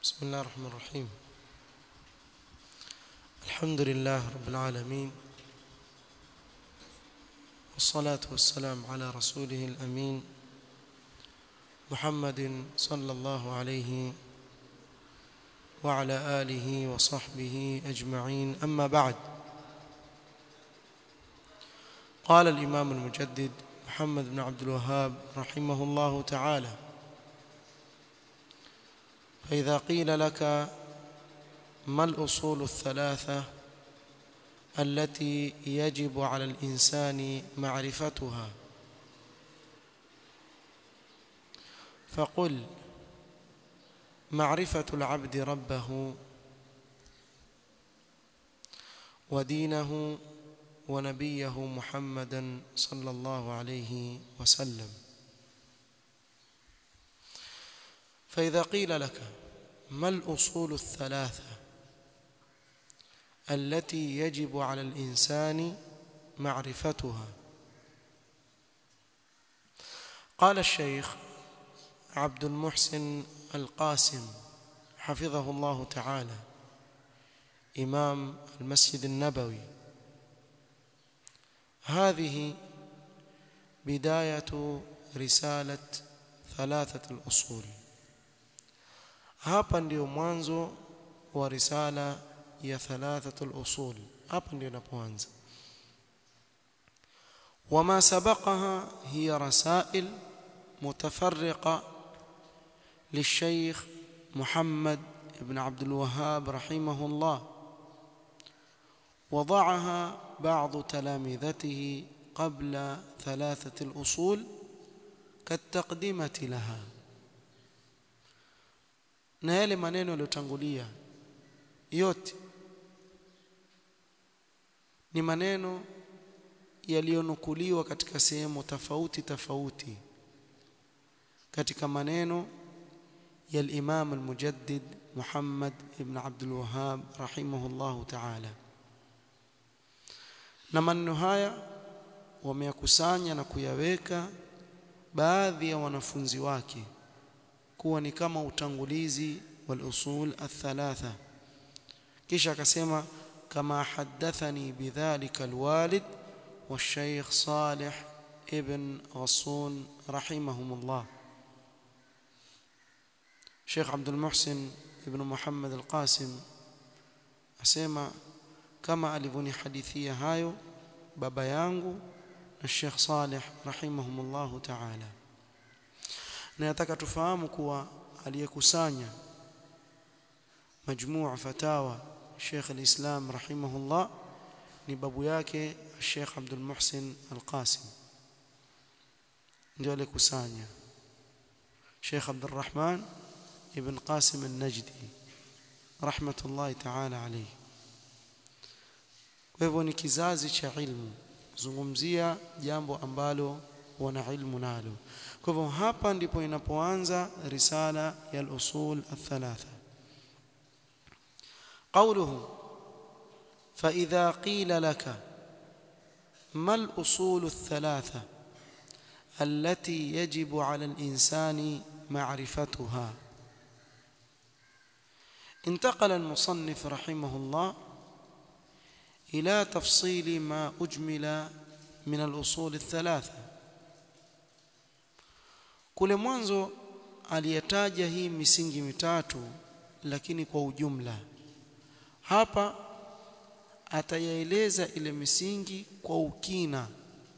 بسم الله الرحمن الرحيم الحمد لله رب العالمين والصلاة والسلام على رسوله الأمين محمد صلى الله عليه وعلى آله وصحبه أجمعين أما بعد قال الإمام المجدد محمد بن عبد الوهاب رحمه الله تعالى فإذا قيل لك ما الأصول الثلاثة التي يجب على الإنسان معرفتها فقل معرفة العبد ربه ودينه ونبيه محمدا صلى الله عليه وسلم فإذا قيل لك ما الأصول الثلاثة التي يجب على الإنسان معرفتها قال الشيخ عبد المحسن القاسم حفظه الله تعالى إمام المسجد النبوي هذه بداية رسالة ثلاثة الأصول hapa ndio mwanzo wa risala ya thalathatul usul hapa ndio inapoanza wama sabaqaha hiya rasail mutafarriqa للشيخ محمد بن عبد الوهاب رحمه الله وضعها بعض تلامذته قبل ثلاثة الأصول كالتقدمة لها na yale maneno yaliyotangulia yote ni maneno yaliyonukuliwa katika sehemu tofauti tofauti katika maneno ya al-Imam al-Mujaddid Muhammad ibn Abdul Wahhab rahimahullahu ta'ala na maneno haya wameyakusanya na kuyaweka baadhi ya wanafunzi wake kuwa ni kama utangulizi wal usul athalatha kisha akasema kama hadathani bidhalika alwalid والشيخ صالح ابن غصون رحمهم الله شيخ عبد المحسن ابن محمد القاسم asema kama alivyonihadithia hayo baba yangu na Sheikh Saleh rahimahumullah ta'ala na nataka tufahamu kuwa aliyekusanya majmuu fatawa Sheikh al-Islam rahimahullah ni babu yake Sheikh Abdul Muhsin Al-Qasim ndio alikusanya Sheikh Abdul Rahman ibn Qasim Al-Najdi rahmatullahi ta'ala alayhi kwa hivyo ni kizazi cha ilmu zungumzia jambo ambalo wana ilmu nalo kwa hivyo hapa ndipo inapoanza risala ya al-usul al-thalatha قوله فإذا قيل لك ما الأصول الثلاثة التي يجب على الإنسان معرفتها انتقل المصنف رحمه الله إلى تفصيل ما أجمل من الأصول الثلاثة kule mwanzo aliyataja hii misingi mitatu lakini kwa ujumla hapa atayaeleza ile misingi kwa ukina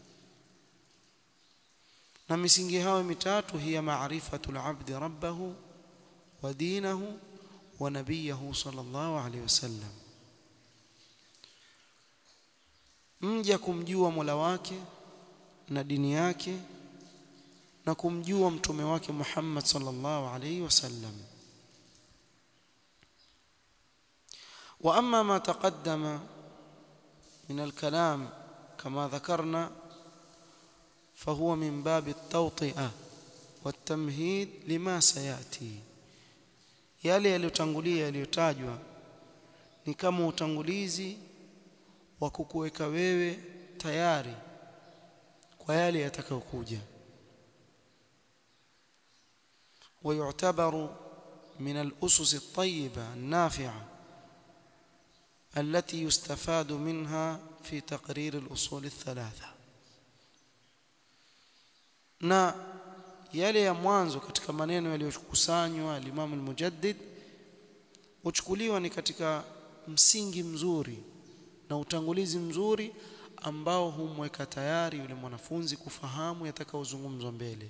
na misingi hayo mitatu hiya maarifatul abdi rabbahu wa dinahu wa nabiyahu sallallahu alaihi wasallam mja kumjua Mola wake na dini yake na kumjua mtume wake Muhammad sallallahu alaihi wasallam واما ما تقدم من الكلام كما ذكرنا فهو من باب التوطئه والتمهيد لما سياتي yale yaliyotangulia yaliyotajwa ni kama utangulizi wa kukuweka wewe tayari kwa yale yatakayokuja ويعتبر من الأسس الطيبة النافعة التي يستفاد منها في تقرير الأصول الثلاثة na yale ya mwanzo katika maneno yaliyokusanywa al-Imam al-Mujaddid huchukuliwa ni katika msingi mzuri na utangulizi mzuri ambao humweka tayari yule mwanafunzi kufahamu yatakaozungumzwa mbele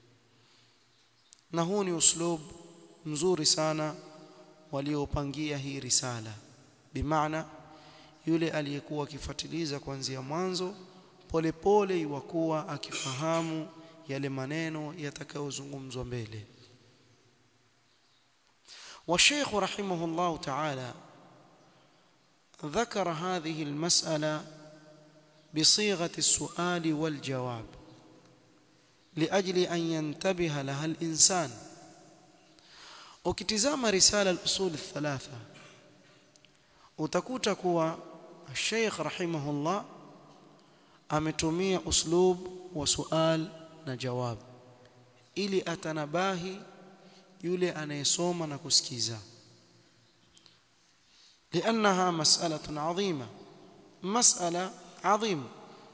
na huu ni uslub mzuri sana waliopangia hii risala bimaana yule aliyekuwa akifuatiliza kuanzia mwanzo polepole iwakuwa akifahamu yale maneno yatakayozungumzwa mbele والشيخ رحمه الله تعالى ذكر هذه المسألة بصيغة السؤال والجواب لأجل أن ينتبه لها الإنسان ukitizama risala al-usul thalatha utakuta kuwa Sheikh rahimahullah ametumia uslub wa sual na jawab ili atanabahi yule anayesoma na kusikiza لانها مساله عظيمه مساله عظيمه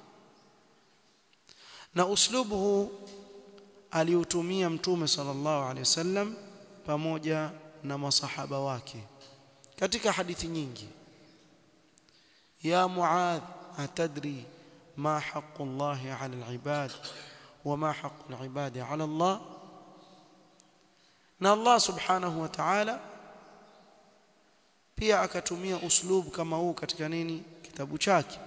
na uslubu huu aliutumia mtume sallallahu alaihi wasallam pamoja na masahaba wake katika hadithi nyingi ya muadh atadri ma haqqu allahi ala alibad wama haqqu alibadi ala allah na allah subhanahu wa ta'ala pia akatumia uslub kama huu katika nini kitabu chake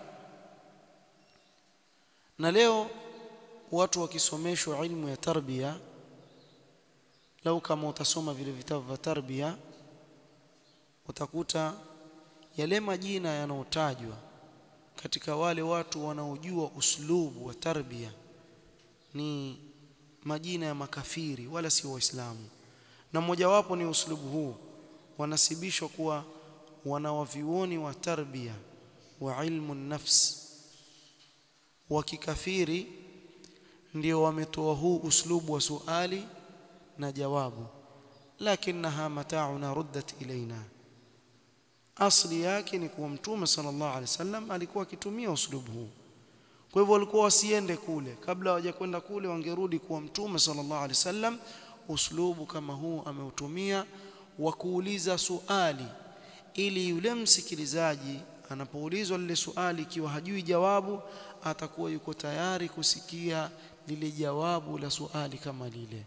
na leo watu wakisomeshwa ilmu ya tarbia lau kama utasoma vile vitabu vya tarbia utakuta yale majina yanayotajwa katika wale watu wanaojua uslubu wa tarbia ni majina ya makafiri wala si waislamu na mojawapo ni uslubu huu wanasibishwa kuwa wanawavioni wa tarbia wa ilmu nafs wa kikafiri ndio wametoa huu uslubu wa suali na jawabu lakinaha mata'una ruddat ilaina asli yake ni kuwa mtume sallallahu alaihi wasallam alikuwa akitumia uslubu huu kwa hivyo walikuwa wasiende kule kabla hawajakwenda kule wangerudi kuwa mtume sallallahu alaihi wasallam uslubu kama huu ameutumia wa kuuliza suali ili yule msikilizaji anapoulizwa lile suali ikiwa hajui jawabu atakuwa yuko tayari kusikia lile jawabu la suali kama lile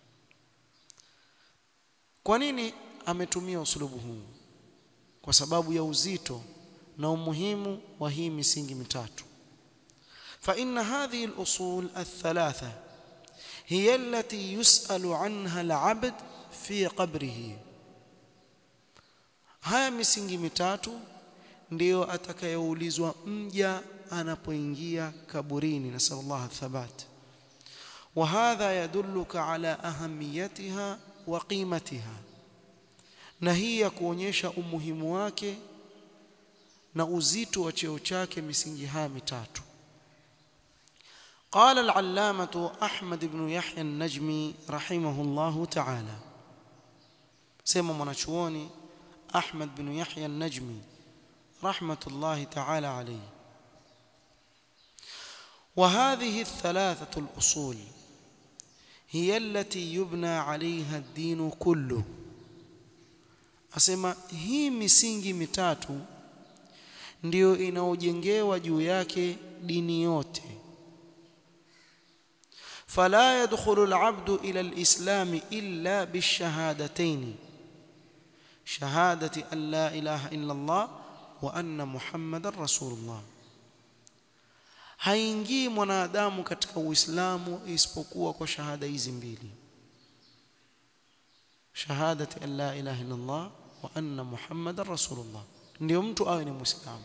kwa nini ametumia uslubu huu kwa sababu ya uzito na umuhimu wa hii misingi mitatu فإن هذه الأصول الثلاثة هي التي يسأل عنها العبد في قبره haya misingi mitatu ndiyo atakayoulizwa mja anapoingia kaburini nasallallahu thabat وهذا يدلك على أهميتها وقيمتها na hii ya kuonyesha umuhimu wake na uzito wa cheo chake misingi haya mitatu قال العلامة أحمد بن يحيى النجمي رحمه الله تعالى سيما منشووني أحمد بن يحيى النجمي رحمة الله تعالى عليه وهذه الثلاثة الأصول هي التي يبنى عليها الدين كله asema hii misingi mitatu ndiyo inaojengewa juu yake dini yote فلا يدخل العبد إلى الإسلام إلا بالشهادتين شهادة أن لا إله إلا الله وأن محمد رسول الله haingii mwanadamu katika uislamu isipokuwa kwa shahada hizi mbili shahadati an la ilaha illa Allah wa anna muhammadar rasulullah ndio mtu awe ni muislamu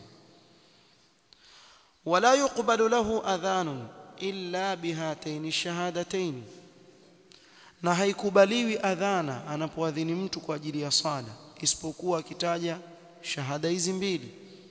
wala yuqbalu lahu adhanun illa bihataini shahadatain na haikubaliwi adhana anapoadhini mtu kwa ajili ya sala isipokuwa akitaja shahada hizi mbili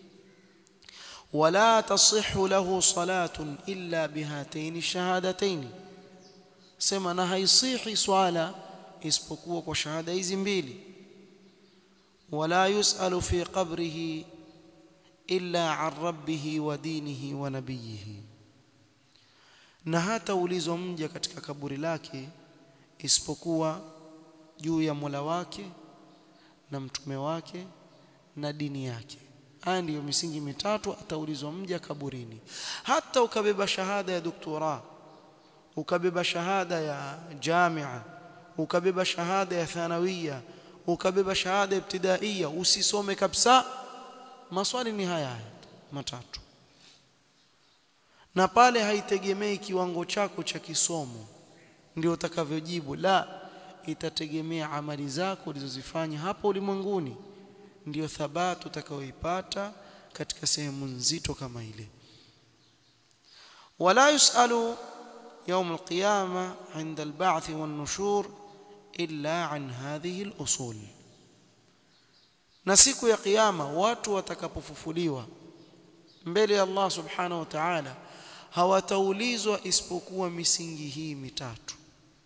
wala tasihhu lahu salatun illa bihataini shahadatain sema na haisihi swala isipokuwa kwa shahada hizi mbili wala yusalu fi qabrihi illa an rabbihi wa dinihi wa nabiyihi na hata ulizwa mja katika kaburi lake isipokuwa juu ya Mola wake na mtume wake na dini yake haya ndiyo misingi mitatu ataulizwa mja kaburini hata ukabeba shahada ya doktora ukabeba shahada ya jamia ukabeba shahada ya thanawia ukabeba shahada ya ibtidaiya usisome kabisa maswali ni haya haya matatu na pale haitegemei kiwango chako cha kisomo ndio utakavyojibu la itategemea amali zako ulizozifanya hapo ulimwenguni ndiyo thabati utakayoipata katika sehemu nzito kama ile wala yusalu يوم القيامة عند البعث والنشور إلا عن هذه الأصول na siku ya kiyama watu watakapofufuliwa mbele ya Allah subhanahu wa ta'ala hawataulizwa isipokuwa misingi hii mitatu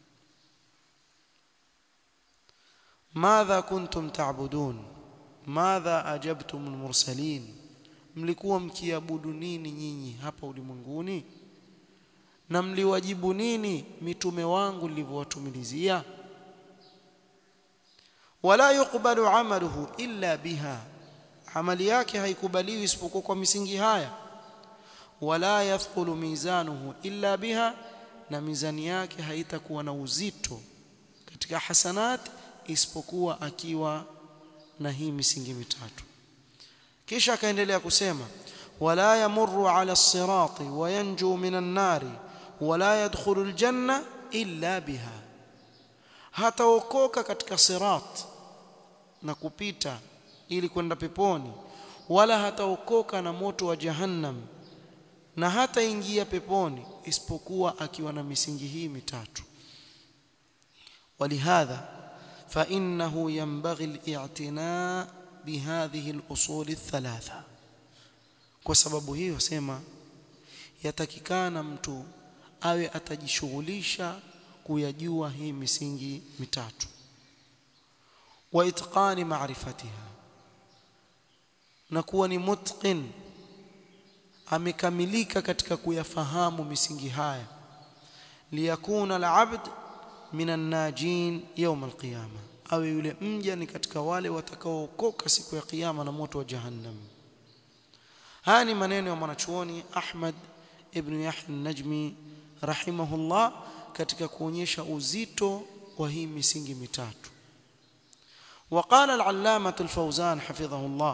madha kuntum ta'budun madha ajabtum almursalin mlikuwa mkiabudu nini nyinyi hapa ulimwenguni na mliwajibu nini mitume wangu nilivyowatumilizia wala yuqbalu amaluhu illa biha amali yake haikubaliwi isipokuwa kwa misingi haya wala yathqulu mizanuhu illa biha na mizani yake haitakuwa na uzito katika hasanat isipokuwa akiwa na hii misingi mitatu kisha akaendelea kusema wala yamurru ala as-sirati wa yanju minan nari wala yadkhulu al-janna illa biha hataokoka katika sirat na kupita ili kwenda peponi wala hataokoka na moto wa jahannam na hataingia peponi isipokuwa akiwa na misingi hii mitatu ولهذا فإنه ينبغي الاعتناء بهذه الأصول الثلاثة kwa sababu hiyo sema yatakikana mtu awe atajishughulisha kuyajua hii misingi mitatu wa itqani ma'rifatiha na kuwa ni mutqin amekamilika katika kuyafahamu misingi haya liyakuna al-abd minan najin yawm al-qiyama awe yule mja ni katika wale watakaookoka siku ya kiyama na moto wa jahannam haya ni maneno ya mwanachuoni Ahmad ibn Yahya an-Najmi rahimahullah katika kuonyesha uzito wa hii misingi mitatu وقال العلامة الفوزان حفظه الله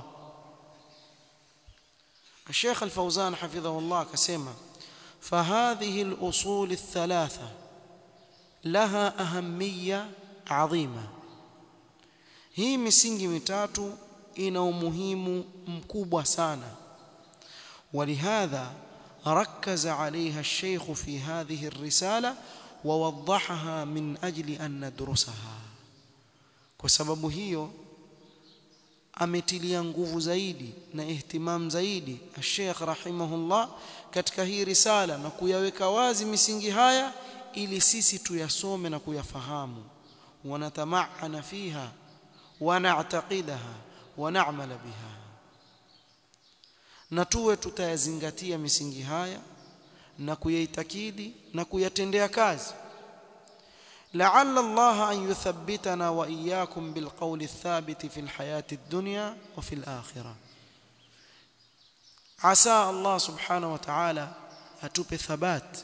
الشيخ الفوزان حفظه الله كسمة فهذه الأصول الثلاثة لها أهمية عظيمة هي misingi mitatu ina umuhimu mkubwa sana ولهذا ركز عليها الشيخ في هذه الرسالة ووضحها من أجل أن ندرسها kwa sababu hiyo ametilia nguvu zaidi na ihtimam zaidi Sheikh rahimahullah katika hii risala na kuyaweka wazi misingi haya ili sisi tuyasome na kuyafahamu wanatamaana fiha wana'taqidaha wa na'mala biha na tuwe tutayazingatia misingi haya na kuyaitakidi na kuyatendea kazi لعل الله أن يثبتنا وإياكم بالقول الثابت في الحياة الدنيا وفي الآخرة عسى الله سبحانه وتعالى atupe thabat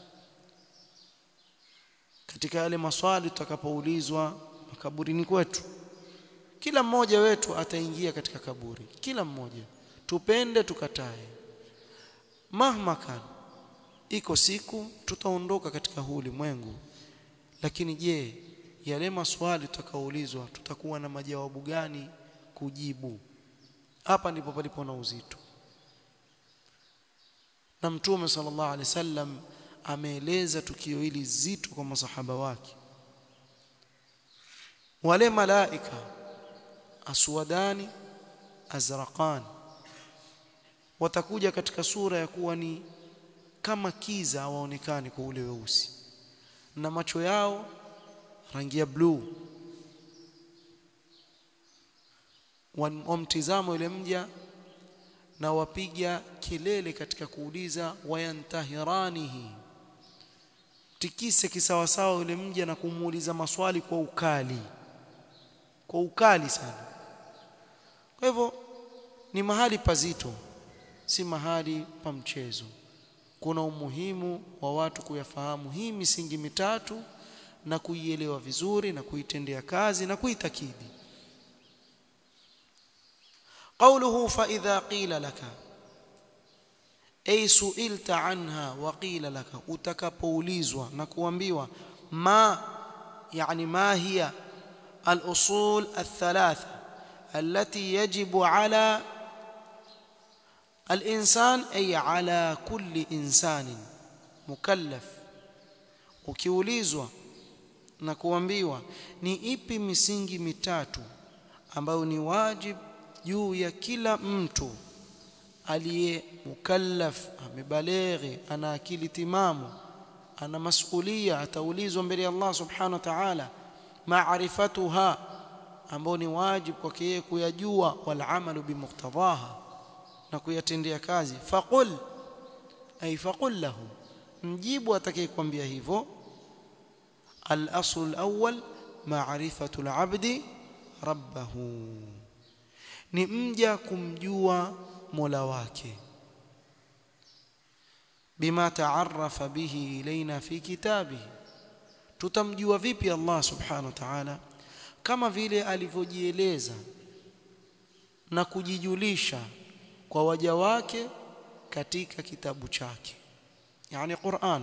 katika yale maswali tutakapoulizwa makaburini kwetu kila mmoja wetu ataingia katika kaburi kila mmoja tupende tukatae mahmakan iko siku tutaondoka katika huu ulimwengu lakini je yale maswali tutakaoulizwa tutakuwa na majawabu gani kujibu hapa ndipo palipo na uzito na mtume sallallahu alaihi wasallam ameeleza tukio hili zito kwa masahaba wake wale malaika aswadani azraqan watakuja katika sura ya kuwa ni kama kiza waonekane kwa ule weusi na macho yao rangi ya bluu wamtizamo yule mja na wapiga kelele katika kuuliza wayantahiranihi tikise kisawasawa yule mja na kumuuliza maswali kwa ukali kwa ukali sana kwa hivyo ni mahali pazito si mahali pa mchezo kuna umuhimu wa watu kuyafahamu hii misingi mitatu na kuielewa vizuri na kuitendea kazi na kuitakidi قوله فإذا قيل لك أي سئلت عنها وقيل لك utakapoulizwa na kuambiwa ma يعني ما هي الأصول الثلاثة التي يجب على الإنسان أي على كل إنسان مكلف ukiulizwa na kuambiwa ni ipi misingi mitatu ambayo ni wajib juu ya kila mtu aliye mukallaf amebaleghi ana akili timamu ana masulia ataulizwa mbele ya Allah subhanahu wa ta'ala maarifatuha ambao ni wajib kwake yeye kuyajua wal amalu bimuqtadaha na kuyatendea kazi faqul ay faqul lahu mjibu atakayekwambia hivyo al-asl al-awwal ma'rifatu al-'abdi rabbahu ni mja kumjua Mola wake bima taarrafa bihi ilaina fi kitabihi tutamjua vipi Allah subhanahu wa ta'ala kama vile alivyojieleza na kujijulisha kwa waja wake katika kitabu chake yani Qur'an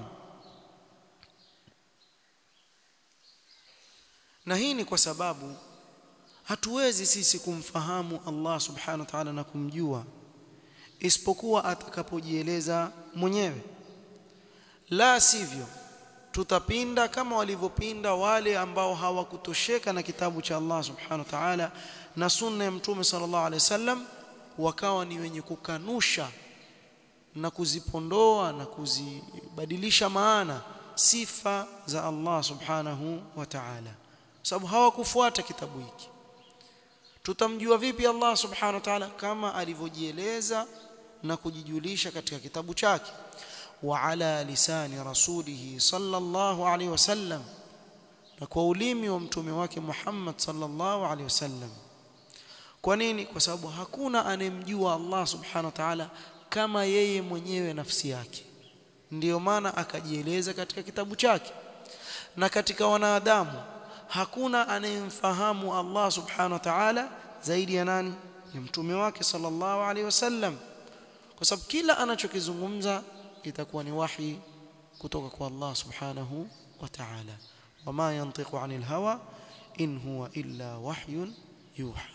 na hii ni kwa sababu hatuwezi sisi kumfahamu Allah subhanahu wa ta'ala na kumjua isipokuwa atakapojieleza mwenyewe la sivyo tutapinda kama walivyopinda wale ambao hawakutosheka na kitabu cha Allah subhanahu wa ta'ala na sunna ya mtume sallallahu alaihi wasallam wakawa ni wenye kukanusha na kuzipondoa na kuzibadilisha maana sifa za Allah subhanahu wa ta'ala sababu hawakufuata kitabu hiki tutamjua vipi Allah subhanahu wa ta'ala kama alivyojieleza na kujijulisha katika kitabu chake wa ala lisani rasulihi sallallahu alaihi wasallam na kwa ulimi wa mtume wake Muhammad sallallahu alaihi wasallam kwa nini kwa sababu hakuna anemjua Allah subhanahu wa ta'ala kama yeye mwenyewe nafsi yake ndiyo maana akajieleza katika kitabu chake na katika wanadamu hakuna anayemfahamu Allah subhanahu wa ta'ala zaidi ya nani ni mtume wake sallallahu alaihi wasallam kwa sababu kila anachokizungumza itakuwa ni wahi kutoka kwa Allah subhanahu wa ta'ala wama yantiqu anil hawa in huwa illa wahyun yuha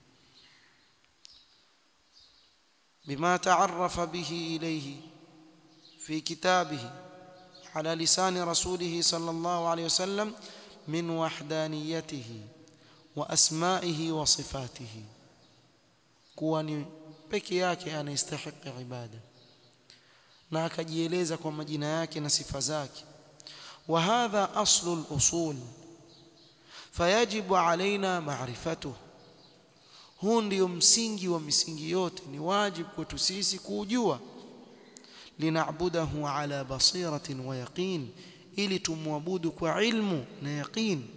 بما تعرف به إليه في كتابه على لسان رسوله صلى الله عليه وسلم من وحدانيته وأسمائه وصفاته كواني peke yake anastahili ibada na akajieleza kwa majina yake na sifa zake wa hadha aslu al-usul fayajibu alaina ma'rifatuhu huu ndio msingi wa misingi yote ni wajibu kwetu sisi kuujua linaabudahu ala basiratin wa yaqin ili tumwabudu kwa ilmu na yaqin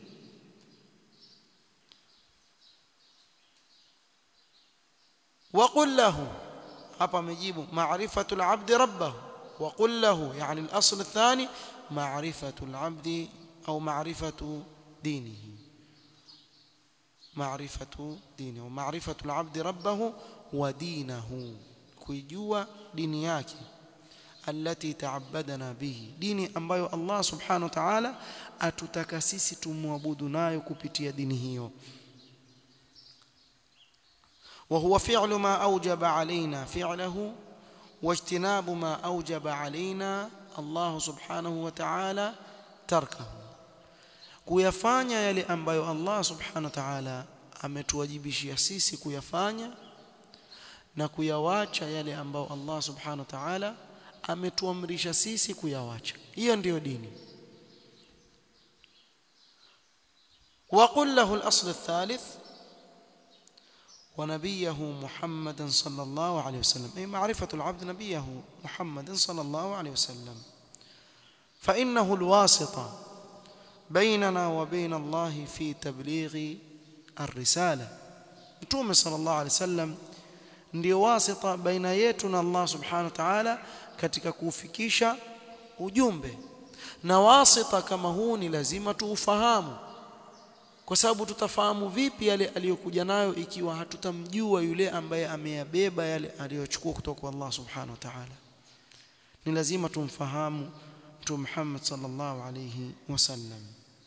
وقل له hapa amejibu ma'rifatu al-'abd rabbahu wa qul lahu yani al-asl ath-thani ma'rifatu al-'abd au ma'rifatu dinihi معرفة دينه ومعرفة العبد ربه ودينه كيجوا ديني yake التي تعبدنا به dini ambayo Allah subhanahu wa ta'ala atutaka sisi tumwabudu nayo kupitia dini hiyo وهو فعل ما أوجب علينا فعله واجتناب ما أوجب علينا الله سبحانه وتعالى تركه kuyafanya yale ambayo Allah subhanahu wa ta'ala ametuwajibishia sisi kuyafanya na kuyawacha yale ambayo Allah subhanahu wa ta'ala ametuamrisha sisi kuyawacha hiyo ndiyo dini وقل له الأصل الثالث ونبيه محمدا صلى الله عليه وسلم أي معرفة العبد نبيه محمد صلى الله عليه وسلم فإنه الواسطة بيننا وبين الله في تبليغ الرسالة متوم صلى الله عليه وسلم ndio wasita baina yetu na Allah subhanahu wa ta'ala katika kufikisha ujumbe na wasita kama huu ni lazima tuufahamu kwa sababu tutafahamu vipi yale aliyokuja nayo ikiwa hatutamjua yule ambaye ameyabeba yale aliyochukua kutoka kwa Allah subhanahu wa ta'ala ni lazima tumfahamu mtume Muhammad sallallahu alayhi wasallam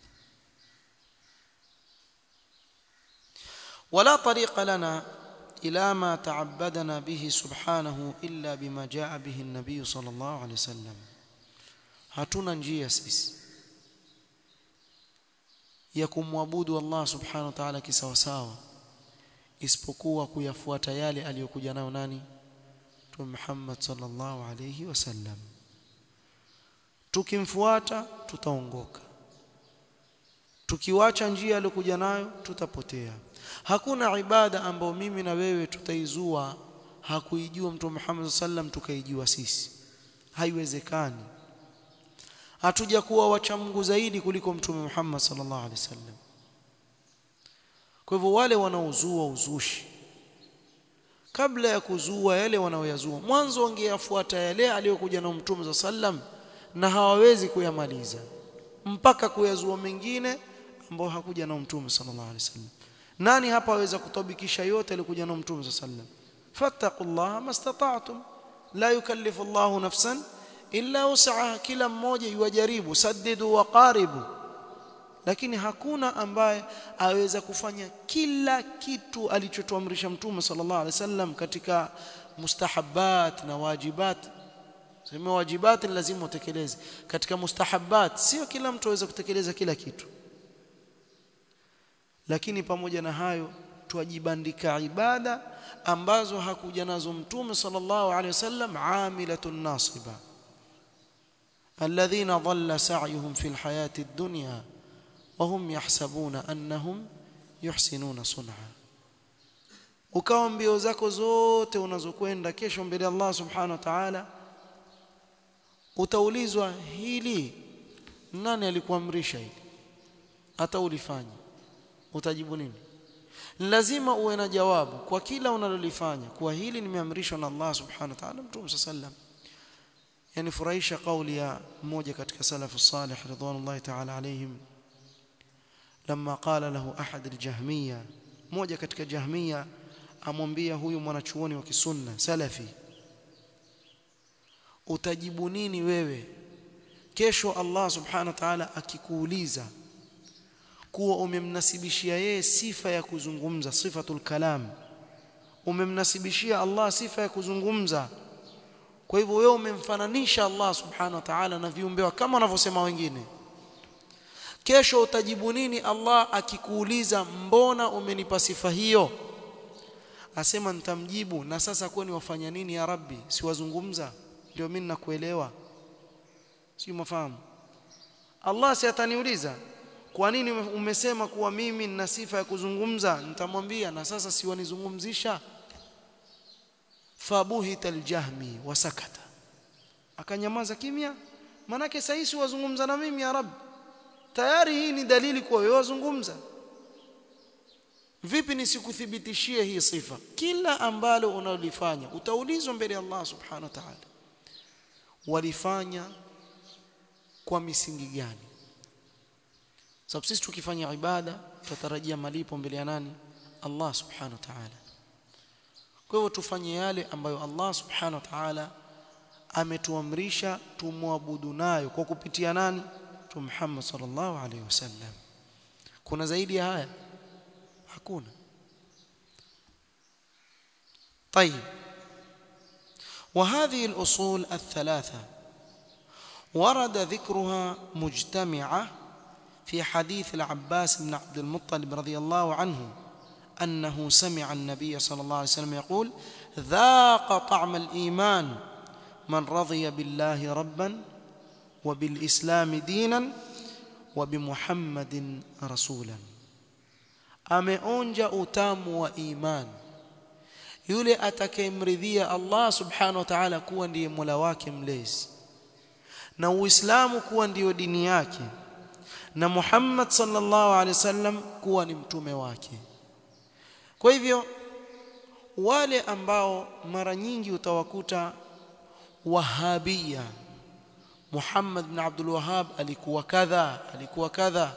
ولا طريق لنا إلى ما تعبدنا به سبحانه إلا بما جاء به النبي صلى الله عليه وسلم hatuna njia sisi ya kumwabudu Allah subhanahu wa ta'ala kisawasawa isipokuwa kuyafuata yale aliyokuja nayo nani Mtume Muhammad sallallahu alayhi wasallam tukimfuata tutaongoka tukiwacha njia aliyokuja nayo tutapotea hakuna ibada ambayo mimi na wewe tutaizua hakuijua Mtume Muhammad sallam tukaijua sisi haiwezekani hatuja kuwa wacha Mungu zaidi kuliko Mtume Muhammad sallallahu alaihi wasallam kwa hivyo wale wanaozua uzushi kabla ya kuzua yale wanaoyazua mwanzo wangeyafuata yale aliyokuja na Mtume sallam na hawawezi kuyamaliza mpaka kuyazua mengine ambayo hakuja na Mtume sallallahu alaihi wasallam nani hapa aweza kutabikisha yote alikuja na Mtume sallam fattaqullaha mastata'tum la yukallifu Allahu nafsan illa wus'aha kila mmoja yuwajaribu saddidu wa qaribu lakini hakuna ambaye aweza kufanya kila kitu alichotuamrisha Mtume sallallahu alaihi wasallam katika mustahabbat na wajibat sema wajibat lazima utekeleze katika mustahabbat sio kila mtu aweza kutekeleza kila kitu lakini pamoja na hayo tuwajibandika ibada ambazo hakuja nazo mtume sallallahu alaihi wasallam amilatun nasiba alladhina dhalla sa'yuhum fil hayati ad-dunya wa hum yahsabuna annahum yuhsinuna sun'a ukawa mbio zako zote unazokwenda kesho mbele Allah subhanahu wa ta'ala utaulizwa hili nani alikuamrisha hili hata ulifanya utajibu nini lazima uwe na jawabu kwa kila unalolifanya kwa hili nimeamrishwa na Allah subhanahu wa ta'ala mtume sallam yani furahisha kauli ya mmoja katika salafu salih ridwanullahi ta'ala alayhim لما قال له احد الجهميه mmoja katika jahmia amwambia huyu mwanachuoni wa kisunna salafi utajibu nini wewe kesho Allah subhanahu wa ta'ala akikuuliza kuwa umemnasibishia yeye sifa ya kuzungumza sifatul kalam umemnasibishia Allah sifa ya kuzungumza kwa hivyo wewe umemfananisha Allah subhanahu wa ta'ala na viumbe kama wanavyosema wengine kesho utajibu nini Allah akikuuliza mbona umenipa sifa hiyo asema nitamjibu na sasa kwani wafanya nini ya rabbi siwazungumza ndio mimi nakuelewa si mafahamu Allah si ataniuliza kwa nini umesema kuwa mimi nina sifa ya kuzungumza nitamwambia na sasa si wanizungumzisha fabuhita aljahmi wasakata akanyamaza kimya manake sasa wazungumza na mimi ya rab tayari hii ni dalili kuwa wewe wazungumza vipi nisikuthibitishie hii sifa kila ambalo unalifanya utaulizwa mbele ya Allah subhanahu wa ta'ala walifanya kwa misingi gani sababu sisi tukifanya ibada tutarajia malipo mbele ya nani Allah subhanahu wa ta'ala kwa hivyo tufanye yale ambayo Allah subhanahu wa ta'ala ametuamrisha tumwabudu nayo kwa kupitia nani tu Muhammad sallallahu alaihi wasallam kuna zaidi ya haya hakuna طيب وهذه الأصول الثلاثة ورد ذكرها مجتمعة في حديث العباس بن عبد المطلب رضي الله عنه أنه سمع النبي صلى الله عليه وسلم يقول ذاق طعم الإيمان من رضي بالله ربا وبالإسلام دينا وبمحمد رسولا ameonja utamu wa imani yule atakayemridhia Allah subhanahu wa ta'ala kuwa ndiye Mola wake mlezi na Uislamu kuwa ndiyo dini yake na Muhammad sallallahu alaihi wasallam kuwa ni mtume wake kwa hivyo wale ambao mara nyingi utawakuta wahabia Muhammad bin Abdul Wahhab alikuwa kadha alikuwa kadha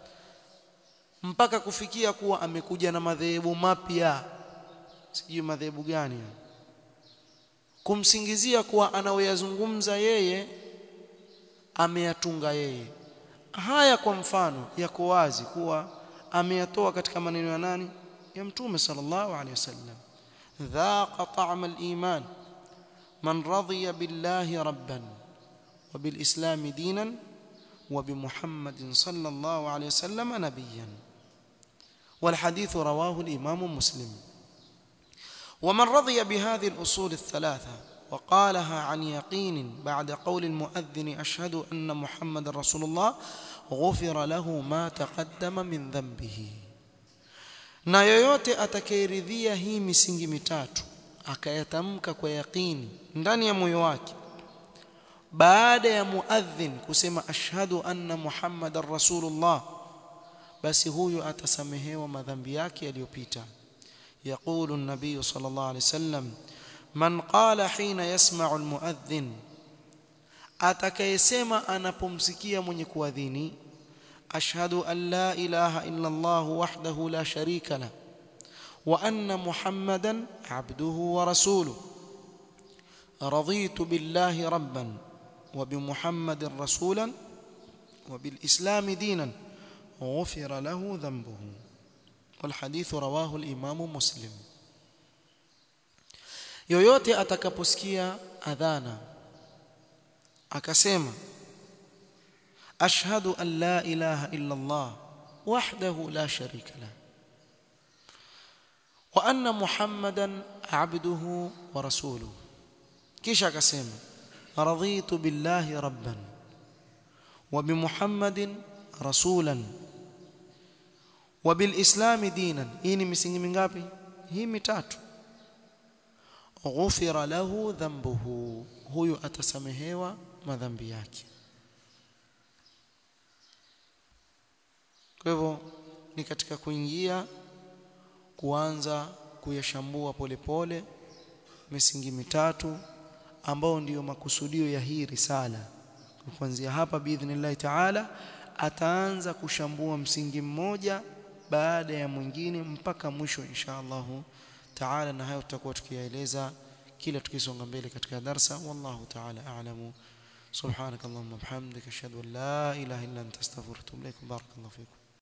mpaka kufikia kuwa amekuja na madhehebu mapya sijui madhehebu gani kumsingizia kuwa anaoyazungumza yeye ameyatunga yeye haya kwa mfano yako wazi kuwa ameyatoa katika maneno ya nani ya mtume sallallahu alaihi wasallam dhaqa ta'am al-iman man radiya billahi rabban wa bil islam dinan wa bi muhammadin sallallahu alaihi wasallam nabiyyan wal hadith rawahu al-imam muslim ومن رضي بهذه الأصول الثلاثة وقالها عن يقين بعد قول المؤذن أشهد أن محمد رسول الله غفر له ما تقدم من ذنبه na yoyote atakayeridhia hii misingi mitatu akayatamka kwa yaqini ndani ya moyo wake baada ya muadhin kusema ashhadu anna muhammadar rasulullah basi huyu atasamehewa madhambi yake yaliyopita يقول النبي صلى الله عليه وسلم من قال حين يسمع المؤذن atakayesema anapomsikia mwenye kuadhini ashhadu an la ilaha illa Allah wahdahu la sharika la wa anna muhammadan abduhu wa rasuluhu raditu billahi rabban wa bi muhammadin rasulan wa bil islam dinan ghufira lahu dhanbuhu والحديث رواه الإمام مسلم yoyote atakaposikia adhana akasema ashhadu an la ilaha illa Allah wahdahu la sharika la wa anna muhammadan abduhu wa rasuluhu kisha akasema raditu billahi rabban wa bi muhammadin rasulan wa bil islam dinan hii ni misingi mingapi hii mitatu ghufira lahu dhanbuhu huyu atasamehewa madhambi yake kwa hivyo ni katika kuingia kuanza kuyashambua polepole misingi mitatu ambao ndiyo makusudio ya hii risala kuanzia hapa biidhnillah taala ataanza kushambua msingi mmoja baada ya mwingine mpaka mwisho insha Allah taala na hayo tutakuwa tukiyaeleza kila tukisonga mbele katika darsa wallahu taala a'lamu subhanakallahumma bihamdika ashhadu an la ilaha illa anta astaghfiruka wa atubu ilaik barakallahu fikum